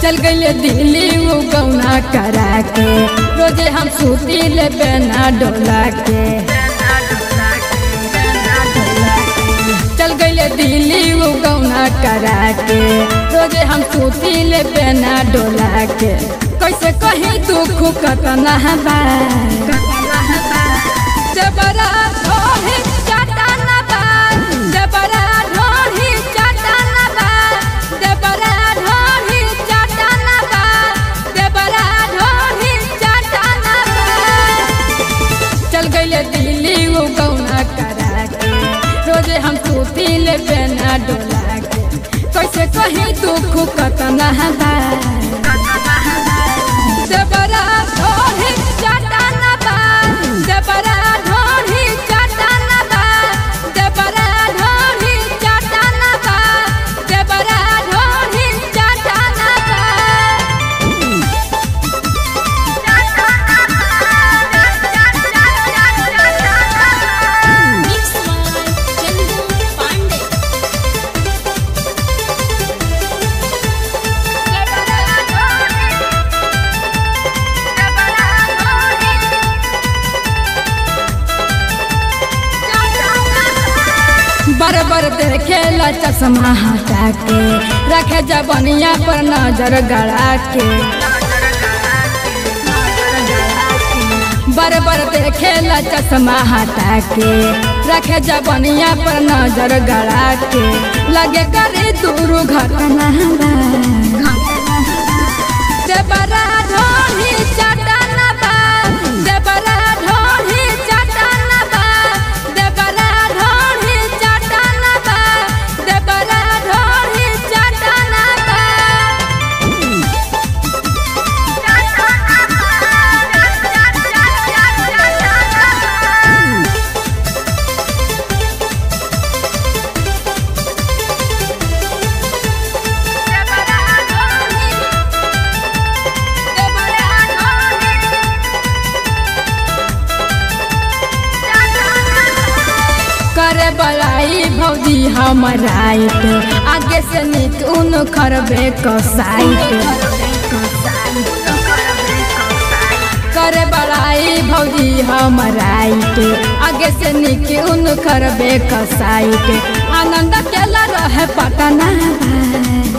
चल गईले दिल्ली वो गौना करा के रोजे हम सूती ले बेना डोला के चल गईले दिल्ली वो गौना करा के रोजे हम सूती ले बेना डोला के कैसे कहीं दुख कतना बा जबरा ढोही चटना बा जबरा ढोही चटना बा जबरा ढोही चटना बा जबरा ढोही चटना बा चल गईले दिल्ली वो गौना करा के रोजे हम सूती ले बेना डोला के कैसे कहीं दुख कतना बा जबरा ढोही चटना बा जबरा ढोही चटना बा जबरा ढोही चटना बा जबरा ढोही चटना बा Mixed by Chandu Pandey. बर बर देखेला चश्मा हटा के रखे जबनिया पर नजर गड़ा के बर बर देखेला चश्मा हटा के रखे जबनिया पर नजर गड़ा के लगे करे दूर घटना बा। जबरा ढोही चटना बा जबरा ढोही चटना बा जबरा ढोही चटना बा जबरा ढोही चटना बा करे बलाई भौजी हमर राइट आगे से निक उन खरबे कसाइट करे बलाई भौजी हमर राइट आगे से निक उन खरबे कसाइट आनंद केला रहे पटना बा।